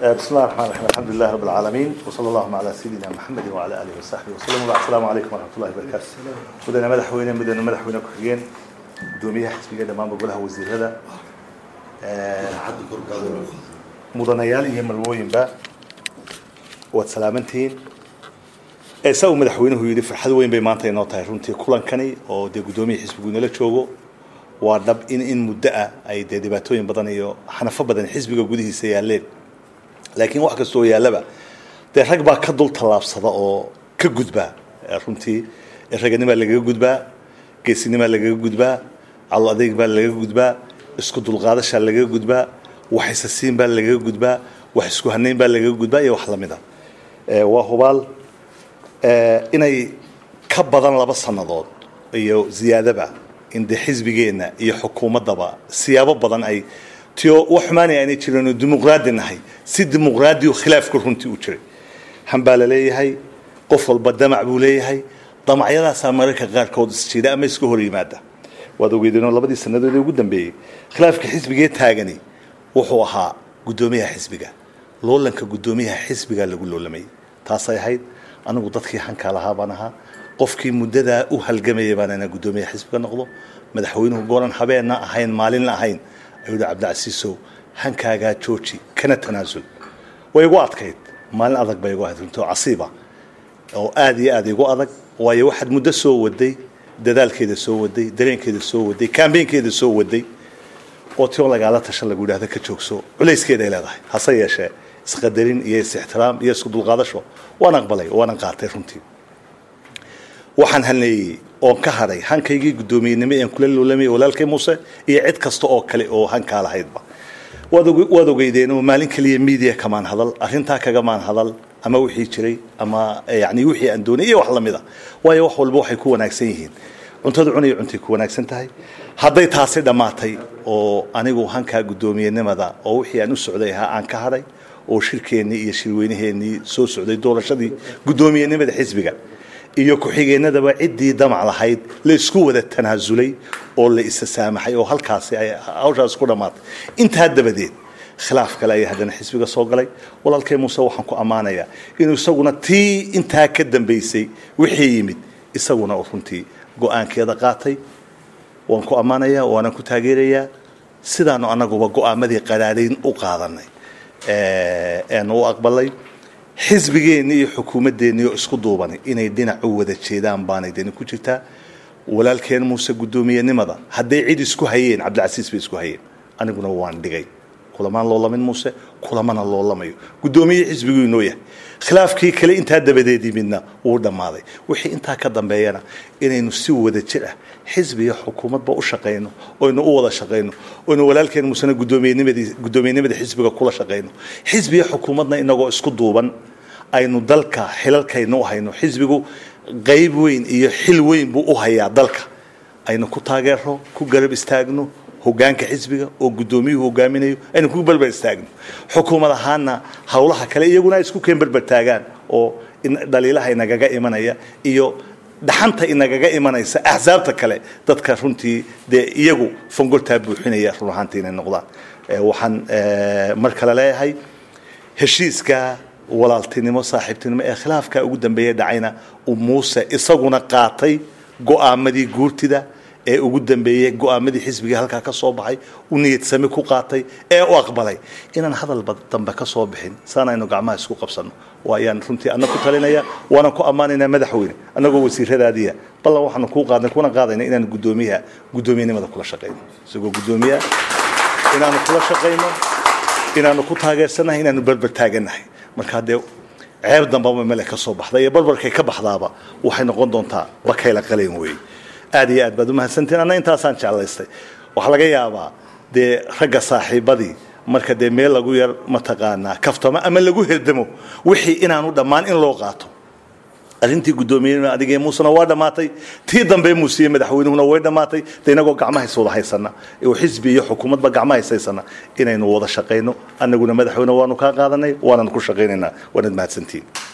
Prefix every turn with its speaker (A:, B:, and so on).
A: بسم الله الرحمن الرحيم الحمد لله رب العالمين وصلى الله على سيدنا محمد وعلى اله وصحبه وسلم وبعد السلام عليكم ورحمه الله وبركاته مدن مدحوينه مدن مدحوينه ku-xigeen gudoomiyaha xisbiga dhammaanba golaha wasiirada mudanayaal iyo marwooyinba waad salaamantihiin saa uu madaxweynuhu yidhi farxad weyn bay maanta inoo tahay runtii kulankani oo dee guddoomiya xisbigu inala joogo waa dhab in in muddo ah ay dee dhibaatooyin badan iyo xanafo badan xisbiga gudihiisa yaaleen laakiin wax kastoo yaallaba dee rag baa ka dul tallaabsada oo ka gudbaa runtii raganimaa lagaga gudbaa geesinimaa lagaga gudbaa calo adeyg baa lagaga gudbaa isku dulqaadashaa lagaga gudbaa wax isasiin baa lagaga gudbaa wax isku hanayn baa lagaga gudbaa iyo wax lamid a waa hubaal inay ka badan laba sannadood iyo ziyaadaba in dee xisbigeenna iyo xukuumaddaba siyaabo badan ay tio wax xumaanay aanay jirin dimuqraadi nahay si dimuqraadiyo khilaafku runtii u jiray han baa la leeyahay qof walba damac buu leeyahay damacyadaasaa mararka qaarkood isjiida ama iska hor yimaada waad ogeydeenoo labadii sannadood ee ugu dambeeyey khilaafka xisbigee taagani wuxuu ahaa guddoomiyaha xisbiga loolanka guddoomiyaha xisbigaa lagu loolamayay taasay ahayd anigu dadkii hankaa lahaa baan ahaa qofkii muddadaa u halgamayay baan inaa guddoomiyaha xisbiga noqdo madaxweynuhu gooran habeenna ahayn maalinna ahayn ayuu yihi cabdicasiisow hankaagaa jooji kana tanaasul way igu adkayd maalin adag bay igu ahayd runtii oo casiiba oo aad iyo aad igu adag waayo waxaad muddo soo waday dadaalkeeda soo waday dareenkeeda soo waday kambeynkeeda soo waday oo tio lagaala tashan lagu yidhahda ka joogso culayskeeday leedahay hase yeeshee isqadarin iyo is-ixtiraam iyo isku dulqaadasho waan aqbalay waanan qaatay runtii waxaan halneeyey oon ka hadhay hankaygii guddoomiyenimo ean kula loolamay walaalkay muuse iyo cid kasta oo kale oo hankaa lahaydba waad ogeydeen oo maalin keliya media kamaan hadal arrintaa kagamaan hadal ama wixii jiray ama yani wixii aan doonay iyo wax lamid a waayo wax walba waxay ku wanaagsan yihiin cuntada cunaya cuntay ku wanaagsan tahay hadday taasi dhammaatay oo anigu hankaa guddoomiyenimada oo wixii aan u socday ahaa aan ka hadhay oo shirkeennii iyo shirweynaheennii soo socday doorashadii guddoomiyenimada xisbiga iyo ku-xigeenadaba ciddii damac lahayd la isku wada tanaasulay oo la isa saamaxay oo halkaasi ay hawshaas ku dhammaatay intaa dabadeed khilaaf kale ayaa haddana xisbiga soo galay walaalkay muuse waxaan ku ammaanayaa inuu isaguna tii intaa ka dambaysay wixii yimid isaguna oo runtii go-aankeeda qaatay waan ku ammaanayaa waanan ku taageerayaa sidaanu annaguba go-aamadii qaraadhayn u qaadanay eanu u aqbalay xisbigeenni iyo xukuumaddeenni oo isku duubanay inay dhinac u wada jeedaan baanay deni ku jirtaa walaalkeen muuse guddoomiyenimada hadday cid isku hayeen cabdilcasiis bay isku hayeen aniguna waan dhigay kulamaan loolamin muuse kulamana loolamayo guddoomiye xisbiguu inoo yahay khilaafkii kale intaa dabadeed yimidna wuu dhammaaday wixii intaa ka dambeeyana inaynu si wada jir ah xisbi iyo xukuumadba u shaqayno oynu u wada shaqayno oynu walaalkeen muusena guddoomiyenimadi guddoomiyenimada xisbiga kula shaqayno xisbi iyo xukuumadna inagoo isku duuban aynu dalka xilalkaynu u hayno xisbigu qayb weyn iyo xil weyn buu u hayaa dalka aynu ku taageero ku garab istaagno hogaanka xisbiga oo guddoomiyuhu hogaaminayo aynu ku berber istaagno xukuumad ahaana howlaha kale iyaguna ay isku keen berber taagaan oo dhaliilaha inagaga imanaya iyo dhaxanta inagaga imanaysa axsaabta kale dadka runtii dee iyagu fangoltaa buuxinaya run ahaantii inay noqdaan waxaan mar kale leeyahay heshiiska walaaltinimo saaxiibtinimo ee khilaafka ugu dambeeya dhacayna uu muuse isaguna qaatay go-aamadii guurtida ee ugu dambeeyey go-aamadii xisbiga halkaa ka soo baxay u niyadsami ku qaatay ee u aqbalay inaan hadal dambe ka soo bixin saanaynu gacmaha isku qabsanno waa ayaan runtii anna ku talinaya waanan ku ammaanaynaa madaxweyne annagoo wasiiradaadiya ballan waxaanu kuu qaadnay kuna qaadayna inaanu guddoomiyaha guddoomiyenimada kula shaqayno isagoo guddoomiyaha inaanu kula shaqayno inaanu ku taageersanahay inaanu berber taaganahay marka haddee ceeb dambaba mele ka soo baxda iyo barbarkay ka baxdaaba waxay noqon doontaa bakayla qaleen weeye aad iyo aad baad umahadsantiin anna intaasaan jeclaystay waxaa laga yaabaa dee ragga saaxiibadii marka dee meel lagu yar mataqaanaa kaftamo ama lagu herdamo wixii inaanu dhammaan in loo qaato arrintii guddoomiyenima adigee muusena waa dhammaatay tii dambe muusiye madaxweynuhuna way dhammaatay de inagoo gacmahays wada haysana oo xisbi iyo xukuumadba gacmahays haysana inaynu wada shaqayno annaguna madaxweyne waanu kaa qaadanay waanan ku shaqaynaynaa waanad mahadsantiin